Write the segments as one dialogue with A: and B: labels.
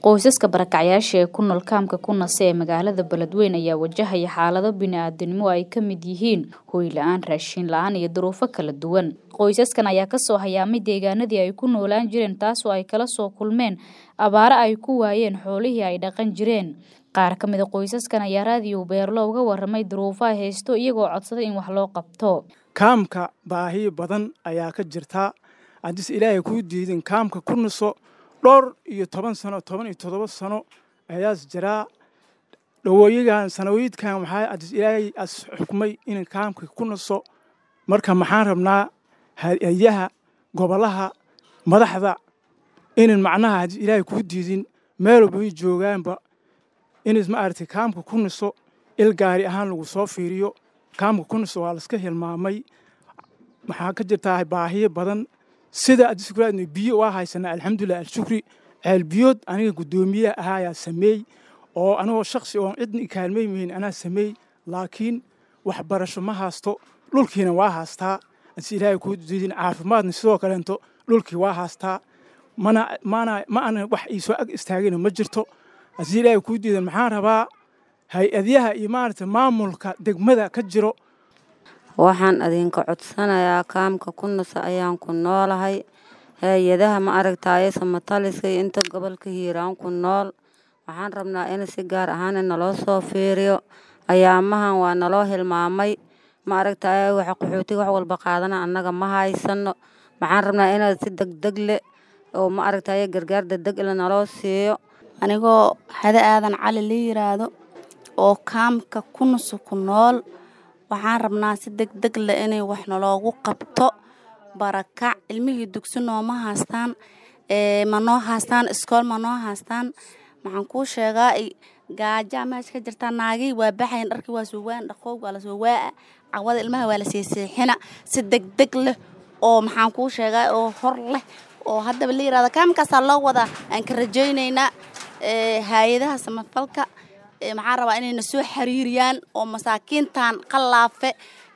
A: Qoysaska barakacyaasha ee ku nool kaamka Kunase ee magaalada Beledweyne ayaa wajahaya xaalado bini'aadanimo oo ay ka mid yihiin hoy la'aan, raashin la'aan iyo duruufo kala duwan. Qoysaskan ayaa ka soo hayaamay deegaanadii ay ku noolaan jireen taasoo ay kala soo kulmeen abaaro ay ku waayeen xoolihii ay dhaqan jireen. Qaar ka mid a qoysaskan ayaa raadiyo Beerlo uga warramay duruufaha haysto iyagoo codsaday in wax loo qabto.
B: kaamka baahi badan ayaa ka jirta haddis ilaahay kuu diidin kaamka ku naso dhowr iyo toban sano toban iyo toddoba sano ayaas jiraa dhawooyigan sanawiidkan waxaa haddis ilaahay as xukumay in kaamka ku naso marka maxaan rabnaa hay-adaha gobolaha madaxda inan macnaha haddis ilaahay kuu diidin meel walba ay joogaanba inas ma aragtay kaamka ku naso il gaari ahaan lagu soo fiiriyo kaamka ku naso waa laska hilmaamay waxaa ka jirtaa baahiyo badan sida adiskuraadna biyo waa haysanaa alxamdulilah alshukri ceel biyood aniga guddoomiyaha ahaa ayaa sameey oo anigoo shaksi oon cidna i kaalmay mahin anaa sameey laakiin waxbarasho ma haasto dhulkiina waa haastaa adis ilaahay kuu diidin caafimaadna sidoo kaleento dhulkii waa haastaa mana mana ma ana wax iisoo ag istaagina ma jirto adis ilaahay kuu diidan maxaan rabaa hay-adyaha iyo maaragtay maamulka degmada ka jiro
C: waxaan idinka codsanayaa kaamka ku nasa ayaan ku noolahay hay-adaha ma aragtaaye samataliska iyo inta gobolka hiiraan ku nool waxaan rabnaa in si gaar ahaan naloo soo fiiriyo ayaamahan waa naloo hilmaamay ma aragtaaye waxa qaxootiga wax walba qaadana annaga ma haysano waxaan rabnaa inaad si degdeg leh oo ma aragtaaye gargaar degdeg le naloo siiyo
D: anigoo hade aadan cali la yiraahdo oo kaamka ku naso ku nool waxaan rabnaa si deg deg leh inay wax naloogu qabto barakac ilmihii dugsi nooma haastaan ma noo haastaan iskool ma noo haastaan maxaan kuu sheegaa gaajaa meesha ka jirtaa naagii waa baxayan dharkii waa soo waan dhaqoog waa lasoo waa'a cawada ilmaha waa la seeseexina si deg deg leh oo maxaan kuu sheegaa oo hor leh oo haddaba la yirahdo kaamkaasaa loo wadaa aan ka rajaynaynaa hay-adaha samafalka maxaan rabaa inayna soo xiriiriyaan oo masaakiintan qalaafe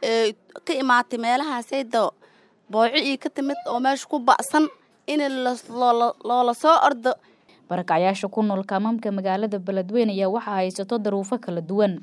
D: ka imaatay meelahaasayda booco ii ka timid oo meesha ku ba'san in loola soo ordo
A: barakacyaasha ku nool kaamamka magaalada Beledweyne ayaa waxaa haysato daruufo kala duwan